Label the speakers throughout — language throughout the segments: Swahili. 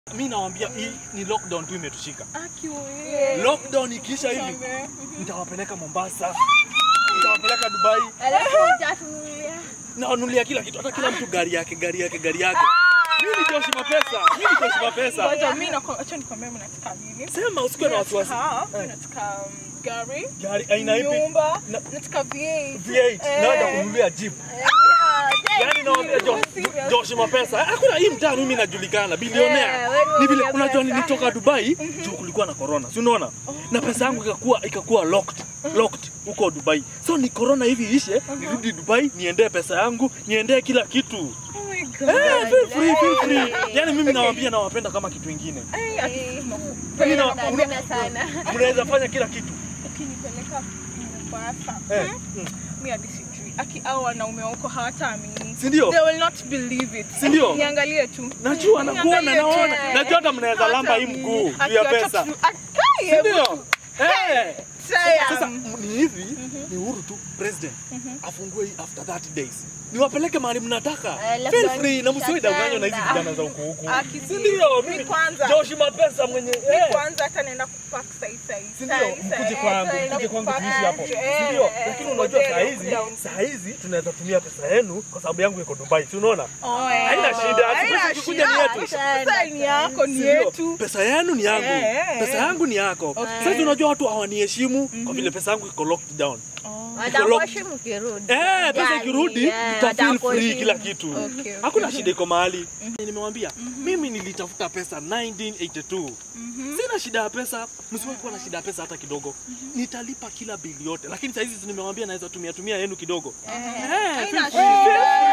Speaker 1: mi nawambia hii ni lockdown tu imetushika
Speaker 2: Aki wewe.
Speaker 1: lockdown ikiisha hivi
Speaker 2: Samehe.
Speaker 1: nitawapeleka mombasa nitawapeleka dubai
Speaker 3: Alafu utatulia.
Speaker 1: nawanulia kila kitu hata kila mtu gari yake gari yake gari yake mimi ni Joshi mapesa mimi ni Joshi mapesa
Speaker 2: Ngoja mimi nako acha nikwambie mimi nataka nini.
Speaker 1: sema usikuwe na wasiwasi
Speaker 2: Nataka- mimi nataka um, gari,
Speaker 1: gari aina ipi
Speaker 2: nyumba,
Speaker 1: Na-
Speaker 2: nataka V8.
Speaker 1: V8
Speaker 2: Eh.
Speaker 1: naenda kununulia jeep yani nawaambia Jo-
Speaker 2: Serious.
Speaker 1: Joshi mapesa hakuna hii mtaa mimi najulikana
Speaker 3: Eh,
Speaker 1: bilionea
Speaker 3: wewe
Speaker 1: ni vile
Speaker 3: ni
Speaker 1: unajua
Speaker 3: pesa.
Speaker 1: nilitoka Dubai juu kulikuwa na corona si unaona na pesa yangu ikakuwa ikakuwa locked locked huko Dubai so ni corona hivi ishe nirudi Dubai niendee pesa yangu niendee kila kitu
Speaker 2: Oh my God.
Speaker 1: Eh, feel free, feel free. Yani mimi nawaambia nawapenda kama kitu ingine.
Speaker 2: Eh, ati
Speaker 3: Eh,
Speaker 1: Mimi na-
Speaker 3: napenda sana.
Speaker 1: Mnaweza fanya kila kitu.
Speaker 2: ukinipeleka Mombasa.
Speaker 1: Eh,
Speaker 2: Hmm? Mimi hadi sijui. Aki au wanaume wako hawataamini.
Speaker 1: Si ndio?
Speaker 2: They will not believe it.
Speaker 1: Si ndio?
Speaker 2: Niangalie tu.
Speaker 1: Najua nakuona
Speaker 2: Niangalie tu.
Speaker 1: naona. Najua hata mnaweza lamba hii mguu juu ya
Speaker 2: Akiwacha
Speaker 1: pesa.
Speaker 2: tu- Akai,
Speaker 1: Si ndio? Eh.
Speaker 2: Saya.
Speaker 1: Sasa m- ni hivi ni uhuru tu president afungue hii after 30 days. Niwapeleke mahali mnataka.
Speaker 3: Eh,
Speaker 1: Feel
Speaker 3: labda
Speaker 1: free na msiwe danganywa na hizi
Speaker 3: nitatenda.
Speaker 1: vijana za huko huko.
Speaker 2: Aki,
Speaker 1: Si ndio?
Speaker 2: mi
Speaker 1: Mimi
Speaker 2: kwanza.
Speaker 1: Joshi mapesa mwenye.
Speaker 2: Mi
Speaker 1: eh.
Speaker 2: kwanza hata naenda kupack sai sai.
Speaker 1: Si ndio?
Speaker 2: Sai,
Speaker 1: Mkuje
Speaker 2: sai.
Speaker 1: kwangu,
Speaker 2: Eh,
Speaker 1: mkuje kwangu
Speaker 2: kupack
Speaker 1: tuishi hapo.
Speaker 2: aje,
Speaker 1: Si ndio?
Speaker 2: eh,
Speaker 1: Lakini unajua
Speaker 2: model
Speaker 1: saa hizi,
Speaker 2: lockdown.
Speaker 1: saa hizi tunaweza tumia pesa yenu kwa sababu yangu iko Dubai. Si unaona?
Speaker 2: Oh, eh.
Speaker 1: Haina shida,
Speaker 2: Haina
Speaker 1: sisi tukikuja
Speaker 2: shida.
Speaker 1: ni yetu.
Speaker 2: Pesa ni yako, ni
Speaker 1: Si ndio?
Speaker 2: yetu.
Speaker 1: Pesa yenu ni yangu.
Speaker 2: Eh, eh,
Speaker 1: Pesa
Speaker 2: eh.
Speaker 1: yangu ni yako. Sasa unajua watu hawaniheshimu kwa vile pesa yangu iko locked down.
Speaker 3: Watakuheshimu ukirudi.
Speaker 1: Eh, pesa
Speaker 3: Yani,
Speaker 1: ikirudi
Speaker 3: eh,
Speaker 1: tuta feel free
Speaker 3: watakuheshimu.
Speaker 1: kila kitu.
Speaker 2: Okay, okay.
Speaker 1: Hakuna shida iko mahali. Nimewambia mimi nilitafuta pesa 1982. Sina shida ya pesa, msiwahi kuwa na shida ya pesa hata kidogo. Nitalipa kila bili yote, lakini saa hizi nimewambia naweza tumia tumia yenu kidogo. Eh, feel
Speaker 2: Haina
Speaker 1: free.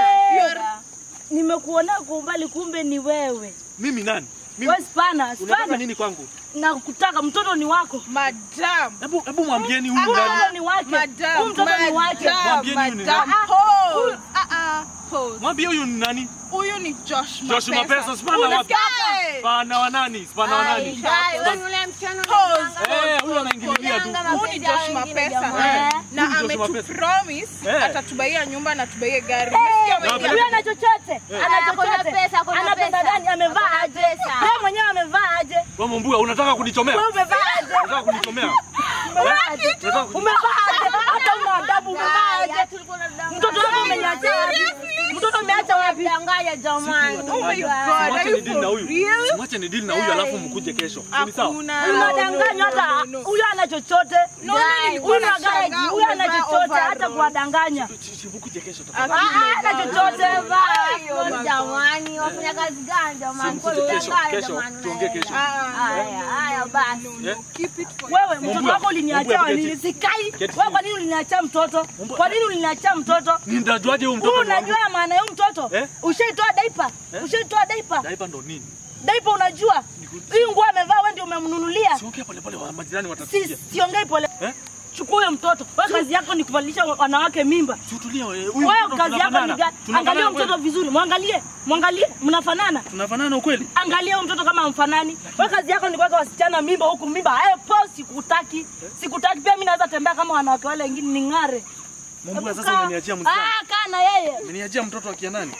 Speaker 2: shida.
Speaker 4: nimekuona kwa umbali kumbe ni wewe
Speaker 1: Mimi nani? Mimi
Speaker 4: we spana
Speaker 1: unataka
Speaker 4: spana
Speaker 1: nini kwangu?
Speaker 4: nakutaka mtoto ni wako
Speaker 2: Madam.
Speaker 1: Hebu hebu mwambieni huyu
Speaker 4: mtoto
Speaker 1: nani?
Speaker 4: ni wake
Speaker 2: Madam.
Speaker 4: huyu mtoto ni wake
Speaker 2: Madam,
Speaker 1: Mwambieni huyu ni
Speaker 2: madam.
Speaker 4: nani?
Speaker 2: Pause. Ah, ah, pause.
Speaker 1: Mwambie huyu ni nani?
Speaker 2: Huyu ni Josh
Speaker 1: Josh Mapesa, spana wapi?
Speaker 2: Unasikia?
Speaker 1: Spana wa nani? Spana wa
Speaker 3: Ai,
Speaker 1: nani?
Speaker 3: ai, wewe ule msichana
Speaker 2: Pause.
Speaker 3: unamdanganya.
Speaker 1: Eh, huyu anaingililia tu.
Speaker 3: Kudanga
Speaker 2: Huyu ni
Speaker 3: mapenzi
Speaker 2: Josh
Speaker 3: ya wengine
Speaker 2: Mapesa.
Speaker 3: jamani.
Speaker 2: Na
Speaker 1: Huyu ni Josh Mapesa.
Speaker 2: ametupromise
Speaker 1: Eh.
Speaker 2: atatubaia nyumba na tubaie gari.
Speaker 4: Eh,
Speaker 2: Umesikia
Speaker 1: Na
Speaker 2: wewe?
Speaker 4: huyu ana chochote ana
Speaker 3: Ako na
Speaker 4: chochote
Speaker 3: pesa, ako na
Speaker 4: ana pesa
Speaker 3: pesa.
Speaker 4: gani amevaa
Speaker 3: Ako na
Speaker 4: aje
Speaker 3: pesa.
Speaker 4: yeye mwenyewe amevaa aje
Speaker 1: Wewe Mumbuga unataka kunichomea?
Speaker 4: wewe umevaa aje
Speaker 1: Unataka kunichomea?
Speaker 4: umevaa aje
Speaker 1: Unataka kuni-
Speaker 4: umevaa aje hata una adabu umevaa
Speaker 3: Ai,
Speaker 4: aje
Speaker 3: hata ulikuwa unadanganya.
Speaker 4: mtoto wako umeniacha wapi mtoto umeacha wapi
Speaker 3: Danganya jamani.
Speaker 2: Oh my God,
Speaker 1: Mwache
Speaker 2: are you
Speaker 1: ni deal na
Speaker 2: for
Speaker 1: huyu.
Speaker 2: real?
Speaker 1: Mwache ni deal na huyu alafu mkuje kesho. Ni sawa?
Speaker 2: Hakuna.
Speaker 4: unadanganya hata huyu ana chochote
Speaker 2: No, no, nilikuwa
Speaker 4: huyu ana gari
Speaker 2: nashangaa
Speaker 4: huyu ana
Speaker 2: umevaa
Speaker 4: chochote
Speaker 2: overall.
Speaker 4: hata kuwadanganya
Speaker 1: Si- si mkuje kesho
Speaker 4: Ah,
Speaker 1: tafadhali.
Speaker 4: ah, ana chochote
Speaker 3: Vaa, jamani, wafanya kazi gani jamani? Kwa
Speaker 1: Mkuje kesho,
Speaker 3: kudanganya
Speaker 1: kesho.
Speaker 3: jamani,
Speaker 1: Tuongee kesho.
Speaker 3: Haya, haya basi.
Speaker 1: Eh?
Speaker 2: Keep it for
Speaker 4: wewe mtoto
Speaker 1: Mumbua,
Speaker 4: wako uliniachia
Speaker 1: Mumbua,
Speaker 4: wa nini
Speaker 1: keti.
Speaker 4: sikai
Speaker 1: Keti.
Speaker 4: wewe kwa nini uliniachia mtoto
Speaker 1: Mumbua.
Speaker 4: kwa nini uliniachia mtoto
Speaker 1: Nitajuaje huyu
Speaker 4: Huu
Speaker 1: mtoto ni wangu?
Speaker 4: unajua maana ya huyu mtoto
Speaker 1: Eh?
Speaker 4: ushaitoa daipa
Speaker 1: Eh?
Speaker 4: ushaitoa daipa
Speaker 1: Daipa ndo nini?
Speaker 4: daipa unajua hii nguo amevaa wewe ndio umemnunulia
Speaker 1: Siongea pole pole wa majirani
Speaker 4: si
Speaker 1: watasikia.
Speaker 4: siongei pole
Speaker 1: Eh?
Speaker 4: chukua huyo mtoto wewe kazi yako ni kuvalisha wanawake mimba
Speaker 1: Si utulie wewe. Huyu
Speaker 4: wewe
Speaker 1: mtoto
Speaker 4: kazi yako ni
Speaker 1: tunafanana.
Speaker 4: gani
Speaker 1: Tunafanana
Speaker 4: angalia huyo mtoto
Speaker 1: kweli?
Speaker 4: vizuri mwangalie mwangalie mnafanana
Speaker 1: Tunafanana ukweli?
Speaker 4: angalia huyo mtoto kama amfanani wewe kazi yako ni kuweka wasichana mimba huku mimba eh po sikutaki sikutaki pia mimi naweza tembea kama wanawake wale wengine ning'are
Speaker 1: Mumbuga
Speaker 4: Hebu
Speaker 1: sasa
Speaker 4: kaa.
Speaker 1: umeniachia msichana.
Speaker 4: ah kaa na yeye
Speaker 1: Umeniachia mtoto akia nani?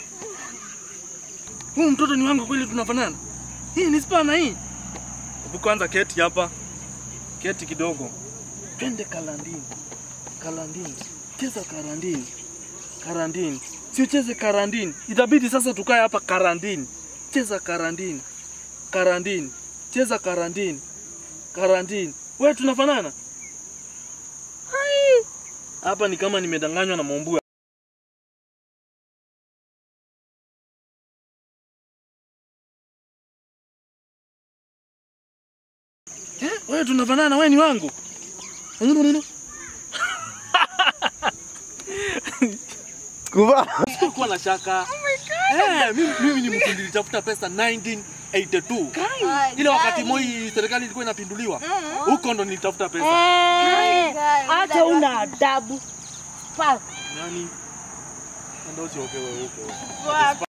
Speaker 1: Huyu mtoto ni wangu kweli tunafanana? Hii ni spana hii. Hebu kwanza keti hapa. Keti kidogo. Twende kalandini. Kalandini. Cheza karandini. Karandini. Si ucheze karandini. Itabidi sasa tukae hapa karandini. Cheza karandini. Karandini. Cheza karandini. Karandini. Wewe tunafanana? Hai. Hapa ni kama nimedanganywa na Mombua. Eh, wewe tunafanana, wewe ni wangu.
Speaker 5: Kuva.
Speaker 1: Sikuwa na shaka. Eh, mimi mimi ni mtu nilitafuta pesa 1982. Ile wakati Moi serikali ilikuwa inapinduliwa. Huko ndo nilitafuta pesa.
Speaker 4: Eh, hata una adabu Pa-
Speaker 1: Nani? Ndio usiokewe huko.
Speaker 2: Wapi?